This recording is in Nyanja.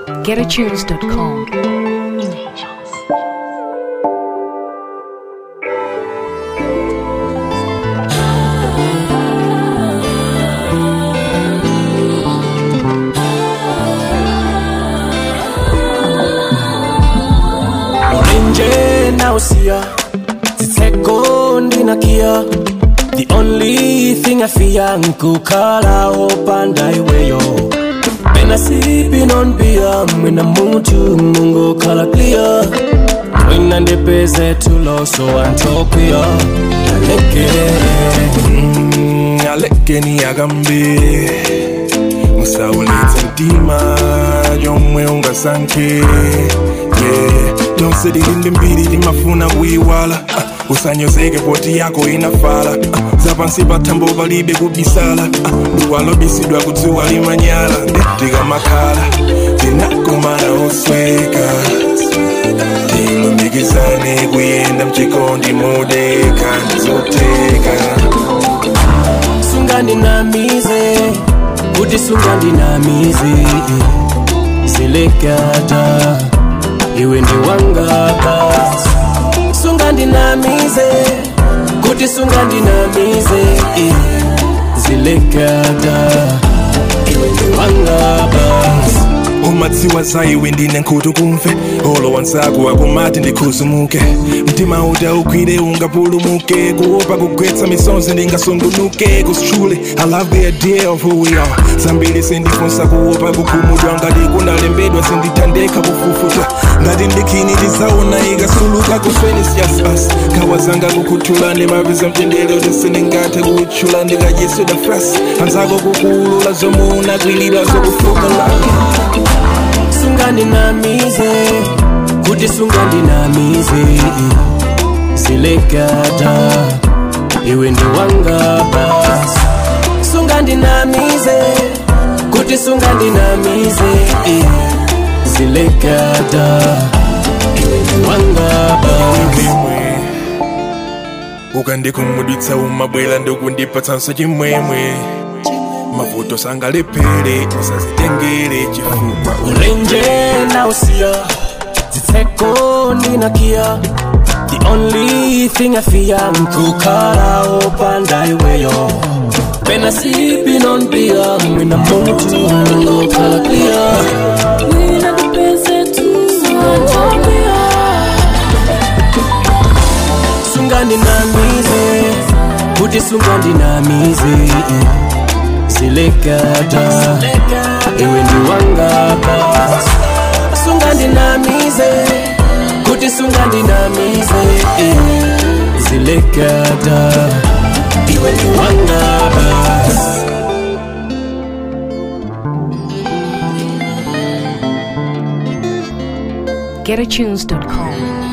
GetAtunes.com. Orange now see ya. Zitseko ndinakia. The only thing I fear nkukhala opanda iweyo. Been sipping on beer, mwina muntu mungokhala clear. Mwina ndipeze tulo so antopia. Aleke. Mm, alekeni akambe musawuletsa mtima yomwe ungasankhe yeah. tonse tilinde mbiri timafuna kuyiwala uh, usanyozeke poti yako inafala uh, zapansi pathambo palibe kubisala uh, duwa lobisidwa kudziwa limanyala ndetikamakhala tinakumana osweka tilumikizane kuyenda mchikondi modeka ndizoteka sungandinamize kuti sungandinamize zilekata iwe ndi wanga basi sungandinamize kuti sungandinamize zilekata iwe ndi wanga basi umadziwa za iwe ndine nkhutu kumve olo wansako akumati ndikhuzumuke mtima uta ugwire ungapulumuke kuopa kugwetsa misonzi ndingasungunuke kusitchule i love the idea of who we are zambiri sindifunsa kuopa kukhumudwa ngati kunalembedwa sindithandeka kufufuta ngati ndikhini tizaona ikasuluka kufeni siyasas khawa zanga kukhuthula ndimapeza mtendere tisindingathe kutchula ndikadyeseda frasi anzako kukuulula zomuuna kwilira zokufukala sungandinamize kuti sungandinamize zilekata iwe ndi wanga basi sungandinamize kuti sungandinamize zilekata iwe ndi wanga basi chimwemwe ukandikhumudwitsa umabwera ndikundipatsanso chimwemwe mavuto sangalephere usazitengere chifukwa ulenje na usia zitseko ndinakia the only thing i fear nkukhala opanda iweyo been sipping on beer mwina muntu ngokhala clear sungandinamize kuti sungandinamize zilekata iwe ndi wanga basi sungandinamize kuti sungandinamize zilekata iwe ndi wanga basi GetAtunes.com.